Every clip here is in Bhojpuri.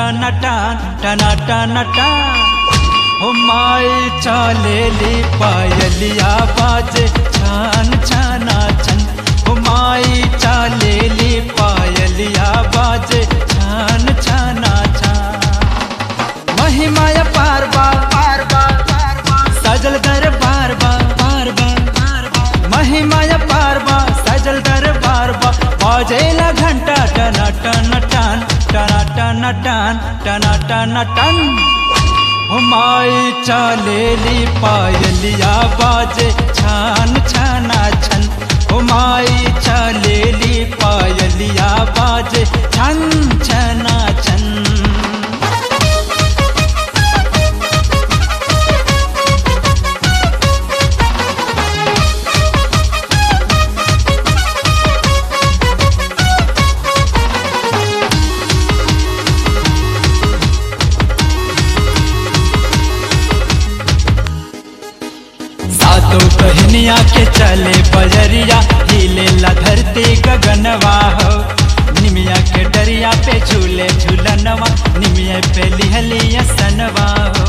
टना टान टना टना टान हो माई चालेली पायलिया बाजे छान छाना छन हो माई चालेली पायलिया बाजे छान छाना छान महिमाय पार बार पार बार सजल दर बार बार बार बार महिमाय पार बार सजल दर बार बार बाजेला घंटा टना टन टन टना टन टन टना टन टन हुमाई चालेली पायलिया बाजे छान छाना छन हुमाई चालेली पायलिया बाजे छन छना छन सातों कहनिया के चले बजरिया हिले ला धरती गगनवा हो निमिया के डरिया पे झूले झूलनवा निमिया पे लिहलिया सनवा हो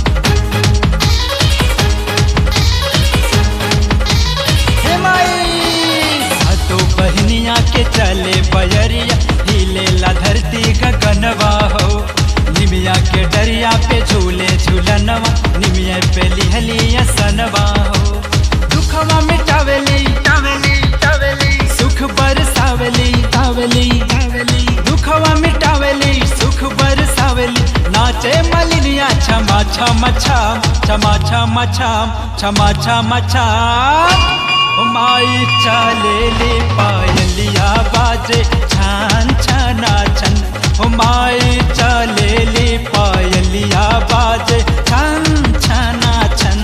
हे माई सातों बहनिया के चले बजरिया हिले ला धरती गगनवा हो निमिया के डरिया पे झूले झूलनवा निमिया पे लिहलिया सनवा हो दुखवा मिटावेली टावेली टावेली सुख बरसावेली तावेली तावेली दुखवा मिटावेली सुख बरसावेली नाचे मलिनिया छमा छमा छम छमा छमा छम छमा छमा छम माई चालेली पायलिया बाजे छान छना छन माई चालेली पायलिया बाजे छन छना छन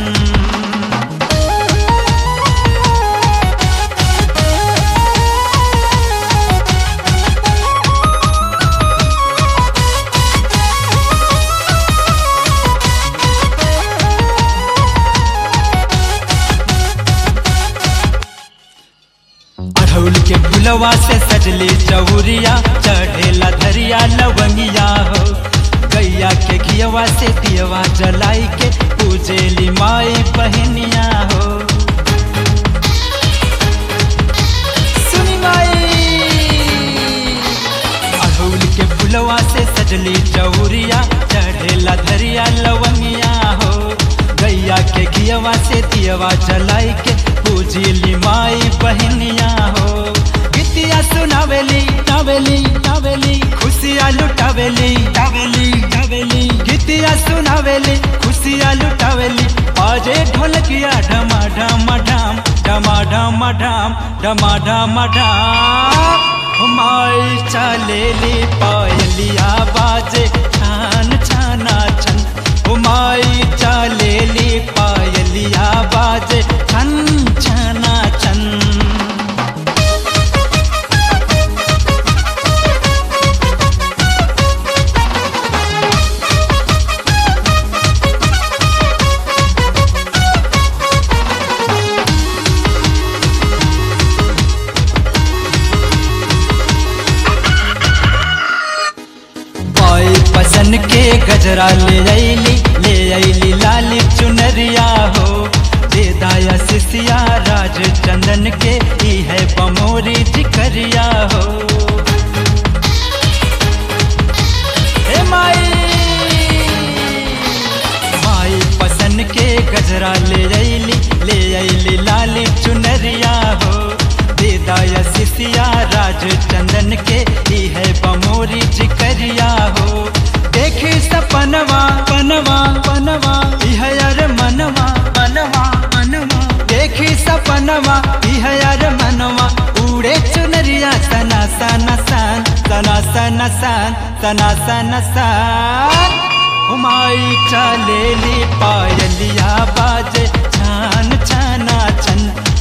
अढ़ौल के फुलवा से सजली चौरिया चढ़ेला धरिया लवंगिया हो गैया के घियवा से दियवा जलाई के पूजेली माई बहनिया हो सुनी माई अढ़ौल के फुलवा से सजली चौरिया चढ़ेला धरिया लवंगिया हो गैया के घियवा से दियवा जलाई के पूजिली माई बहनिया हो गीतिया सुनावेली टावेली टावेली खुशिया लुटावेली टावेली टावेली गीतिया सुनावेली खुशिया लुटावेली बाजे ढोलकिया ढमा ढमा ढाम ढमा ढमा ढाम ढमा ढमा ढाम माई चालेली पायलिया बाजे छान छाना छन माई चालेली पायलिया बाजे छन छना छन पाई पसन के गजरा ले आईली ले आईली लाली चुनरिया हो दे दाया सिसिया राज चंदन के ही है बमोरी जिकरिया हो हे माई माई पसन के गजरा ले आईली ले आईली लाली चुनरिया हो दे दाया सिसिया राज चंदन के ही है बमोरी जिकरिया हो देखी सपनवा पनवा पनवा इह यार मनवा मनवा मनवा देखी सपनवा इह यार मनवा उड़े चुनरिया सना सना सन सना सना सन सना सना सन हुमाई चलेली पायलिया बाजे छान छाना छन